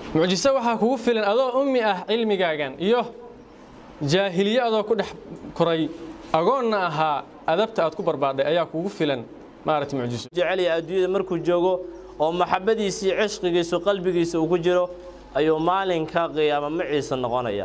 mucjiso waxaa kugu filan adoo ummi ah cilmigaagan iyo jaahiliye adoo ku dhex koray agoonna ahaa adabta aad ku barbaadhay ayaa kugu filan maaragta mucjiso jecelya adduunyada markuu joogo oo maxabbadiisii cishqigiisu qalbigiisa uu ku jiro ayuu maalinka qiyaama maciisa noqonaya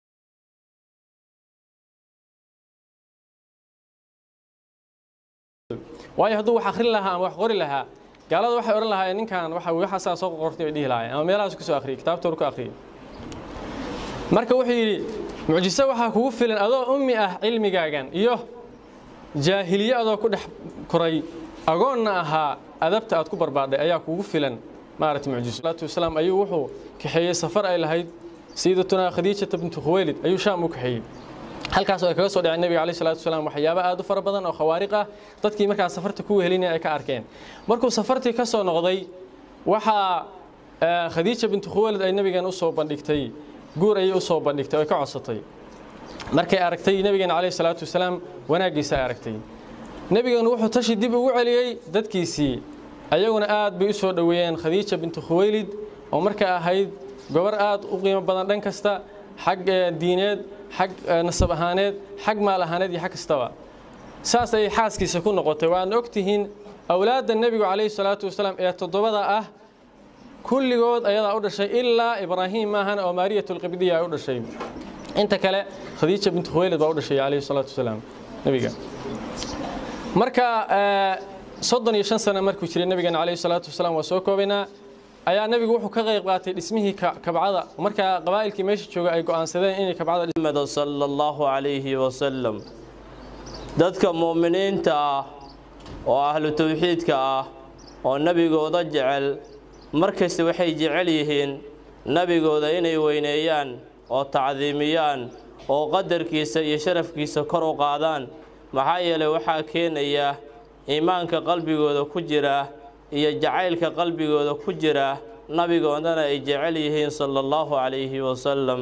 waayo hadduu wax akhrin lahaa ama wax qori lahaa gaalada waxay odhan lahaayeen ninkan waxa waxaasaa soo qortay bay dhihi lahaayeen ama meelahaas ku soo akhriyay kitaabtooda ku akhriyay marka wuxuu yidhi mucjiso waxaa kugu filan adoo ummi ah cilmigaagan iyo jaahiliye adoo ku dhex koray agoonna ahaa adabta aad ku barbaadhay ayaa kugu filan maaragta mucjiso salaatu wasalaam ayuu wuxuu kaxeeyey safar ay lahayd sayyidatunaa khadiijata bintu khuwaylid ayuu shaam u kaxeeyey halkaas oo ay kaga soo dhaceen nebiga calayhi salaatu wasalaam waxyaabo aad u fara badan oo khawaariq ah dadkii markaas safarta ku wehelinaya ay ka arkeen markuu safartii ka soo noqday waxaa khadiija bintu khuwaylid ay nebigan u soo bandhigtay guur ayay u soo bandhigtay oo ay ka codsatay markay aragtay nebigeena calayhi salaatu wasalaam wanaaggiisa ay aragtay nebigeenu wuxuu tashi dib ugu celiyey dadkiisii ayaguna aad bay u soo dhoweeyeen khadiija bintu khuwaylid oo marka ahayd gobar aad u qiimo badan dhan kasta xag diineed xag nasab ahaaneed xag maal ahaaneed iyo xag kastaba saas ayay xaaskiisa ku noqotay waadna og tihiin awlaadda nebigu calayhi salaatu wasalaam ee toddobada ah kulligood ayadaa u dhashay ilaa ibraahim maahan oo maariyatulqibdiya ay u dhashay inta kale khadiija bintu khuwaylid baa u dhashay calayhi salaatu wasalaam nebiga marka soddon iyo shan sano markuu jiray nebigeena calayhi salaatu wasalaam waa soo koobaynaa ayaa nebigu wuxuu ka qayb qaatay dhismihii kabcada markaa qabaa'ilkii meesha jooga ay go'aansadeen inay kabcada محمد صلى الله عليه وسلم dadka muuminiinta ah oo ahlu tawxiidka ah oo nebigooda jecel markasta waxay jecel yihiin nebigooda inay weyneeyaan oo tacdiimiyaan oo qadarkiisa iyo sharafkiisa kor u qaadaan maxaa yeelay waxaa keenaya iimaanka qalbigooda ku jira iyo jacaylka qalbigooda ku jira nabigoodana ay jecel yihiin sala allahu calayhi wasalam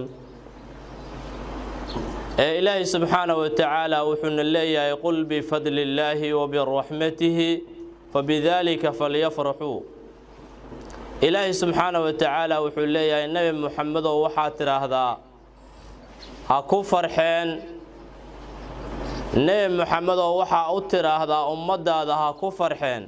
ee ilaahay subxaanaه wa tacaala wuxuuna leeyahay qul bifadli illaahi wabiraxmatihi fabidaalika falyafraxuu ilaahay subxaanaه wa tacaala wuxuu leeyahay nebi muxamedow waxaad tidhaahdaa ha ku farxeen nebi muxamedow waxaa u tidhaahdaa ummaddaada ha ku farxeen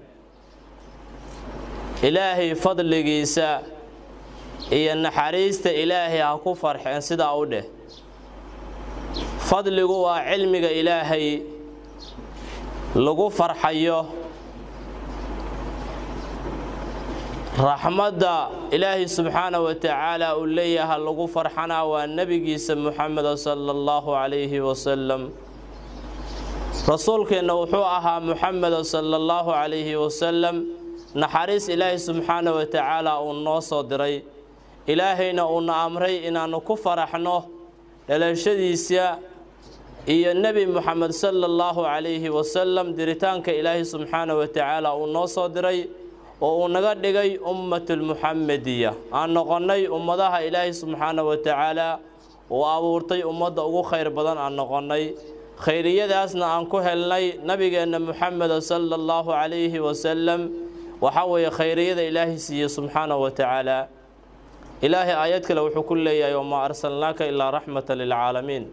ilaahay fadligiisa iyo naxariista ilaahay ha ku farxeen sidaa u dheh fadligu waa cilmiga ilaahay lagu farxayo raxmadda ilaahay subxaanaه wa tacaala uu leeyaha lagu farxanaa waa nebigiisa muxameda sala allahu calayhi wasalam rasuulkeenna wuxuu ahaa muxameda sala allahu calayhi wasalam naxariis ilaahay subxaanaه wa tacaala uu noo soo diray ilaahayna uuna amray inaannu ku faraxno dhalashadiisa iyo nebi muxamed sala allahu calayhi wasalam diritaanka ilaahay subxaanaه wa tacaala uu noo soo diray oo uu naga dhigay ummatulmuxamediya aan noqonnay ummadaha ilaahay subxaanaه wa tacaala uu abuurtay ummadda ugu khayr badan aan noqonnay khayriyadaasna aan ku helnay nabigeenna muxameda sala allahu calayhi wasalam waxaa weeye khayriyada ilaahay siiye subxaanaه wa tacaala ilaahay aayad kale wuxuu ku leeyahay wamaa arsalnaaka ilaa raxmata lilcaalamiin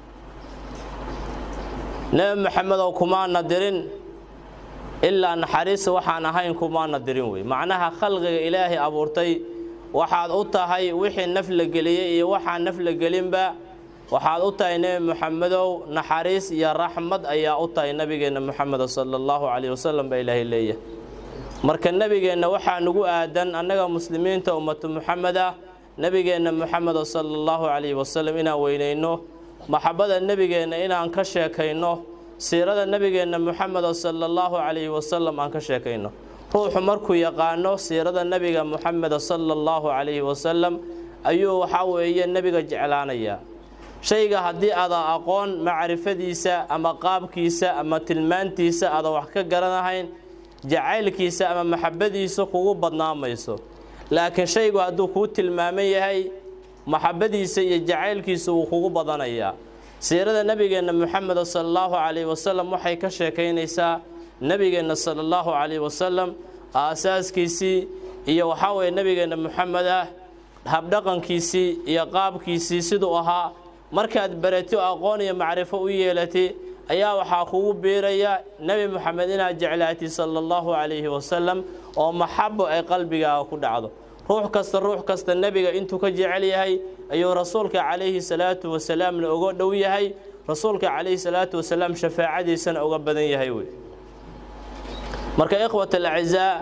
nebi maxamedow kumaana dirin ilaa naxariista waxaan ahayn kumaana dirin wey macnaha khalqiga ilaahay abuurtay waxaad u tahay wixii naf la geliyey iyo waxaan naf la gelinba waxaad u tahay nebi muxamedow naxariis iyo raxmad ayaa u tahay nebigeenna muxameda sala allahu calayh wasalam baa ilaahay leeyahay marka nebigeenna waxaa nugu aadan annaga muslimiinta ummatu muxameda nebigeenna muxameda sala allahu calayhi wasalam inaan weynayno maxabada nebigeenna inaan ka sheekayno siirada nebigeenna muxameda sala allahu calayhi wasalam aan ka sheekayno ruuxu markuu yaqaano siirada nebiga muxameda sala allahu calayhi wasalam ayuu waxaa weeye nebiga jeclaanayaa shayga haddii aadan aqoon macrifadiisa ama qaabkiisa ama tilmaantiisa aadan wax ka garanahayn jacaylkiisa ama maxabadiisa kugu badnaamayso laakiin shaygu hadduu kuu tilmaaman yahay maxabadiisa iyo jacaylkiisa wuu kugu badanayaa siirada nebigeenna muxameda sala allahu calayhi wasalam waxay ka sheekaynaysaa nebigeenna sala allahu calayhi wasalam aasaaskiisii iyo waxaa weeye nebigeenna muxamed ah habdhaqankiisii iyo qaabkiisii siduu ahaa markaad barati aqoon iyo macrifo u yeelatay ayaa waxaa kugu biiraya nebi moxamed inaad jeclaatid sala allahu calayhi wasalam oo maxabo ay qalbigaaga ku dhacdo ruux kasta ruux kasta nebiga intuu ka jecel yahay ayuu rasuulka calayhi salaatu wasalaamna uga dhow yahay rasuulka calayhi salaatu wasalaam shafaacadiisana uga badan yahay wey marka ikhwat alacizaa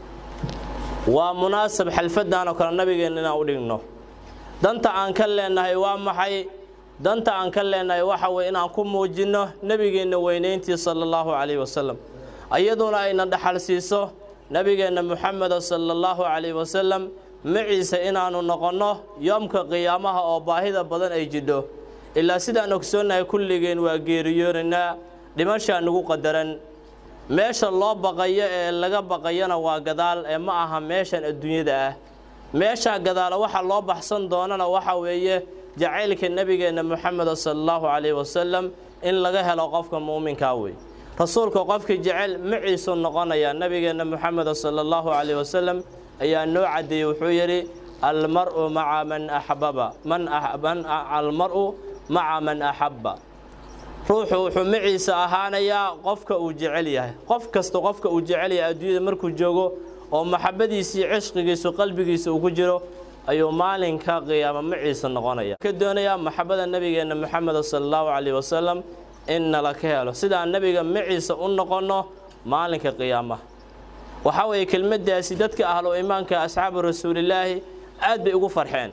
waa munaasab xalfaddan oo kale nabigeenna inaan u dhigno danta aan ka leenahay waa maxay danta aan ka leenahay waxa weye inaan ku muujinno nebigeenna weynayntii sala allahu calayhi wasalam iyaduna ayna dhaxal siiso nebigeenna muxameda sala allahu calayhi wasalam maciise inaannu noqonno yoomka qiyaamaha oo baahida badan ay jidho ilaa sidaan ogsoonnahay kulligeen waa geeriyoonaynaa dhimashaa nagu qadaran meesha loo baqayo ee laga baqayana waa gadaal ee ma aha meeshan adduunyada ah meeshaa gadaala waxa loo baxsan doonana waxa weeye jacaylka nebigeenna moxameda sala allahu calayhi wasalam in laga helo qofka muuminkaa wey rasuulka qofkii jecel maciisuu noqonayaa nebigeenna moxameda sala allahu calayhi wasalam ayaa noo caddeeyey wuxuu yidhi almar-u maca man axbaba man almar-u maca man axabba ruuxu wuxuu maciisa ahaanayaa qofka uu jecel yahay qof kasta qofka uu jecel yahay adduunyada markuu joogo oo maxabadiisii cishqigiisu qalbigiisa uu ku jiro ayuu maalinka qiyaama maciisa noqonaya ka doonayaa maxabada nebigeenna moxameda sala allahu calayhi wasalam in nala ka helo sidaan nebiga maciisa u noqonno maalinka qiyaamaha waxaa weeye kelmaddaasi dadka ahlu imaanka asxaabu rasuulillaahi aad bay ugu farxeen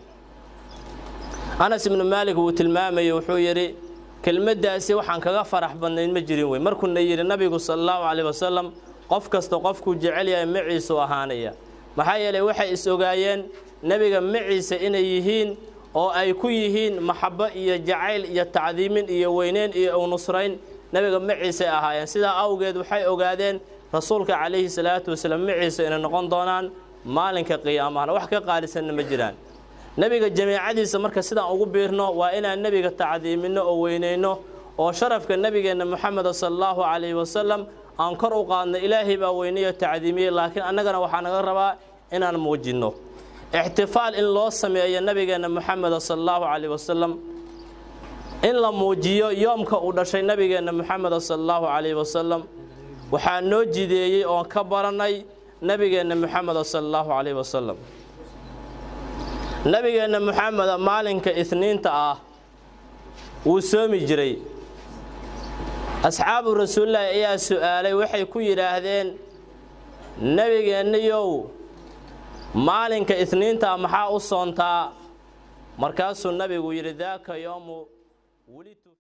anas ibnu maalik wuu tilmaamayey wuxuu yidhi kelmaddaasi waxaan kaga farax badnayn ma jirin wey markuuna yidhi nabigu sala allahu calayhi wasalam qof kasta qofkuu jecel yahay maciisuu ahaanaya maxaa yeelay waxay is ogaayeen nebiga maciise inay yihiin oo ay ku yihiin maxabo iyo jacayl iyo tacdiimin iyo weyneyn iyo unusrayn nebiga maciisay ahaayeen sidaa awgeed waxay ogaadeen rasuulka calayhi salaatu wasalaam maciise inay noqon doonaan maalinka qiyaamahana wax ka qaalisanna ma jiraan nebiga jamiicadiisa marka sidaan ugu biirno waa inaan nebiga tacdiiminno oo weyneyno oo sharafka nebigeenna moxameda sala allahu calayhi wasalam aan kor u qaadno ilaahay baa weyneyo tacdiimiyey laakiin annagana waxaa naga rabaa inaan muujinno ixtifaal in loo sameeyo nebigeenna moxameda sala allahu calayhi wasalam in la muujiyo yoomka uu dhashay nebigeenna moxameda sala allahu calayhi wasalam waxaa noo jideeyey oon ka barannay nebigeenna moxameda sala allahu calayhi wasalam nebigeenna moxameda maalinka isniinta ah wuu soomi jiray asxaabu rasuulilaahi ayaa su'aalay waxay ku yidhaahdeen nebigeennayow maalinka isniintaa maxaa u soontaa markaasuu nabigu yidhi daaka yoomu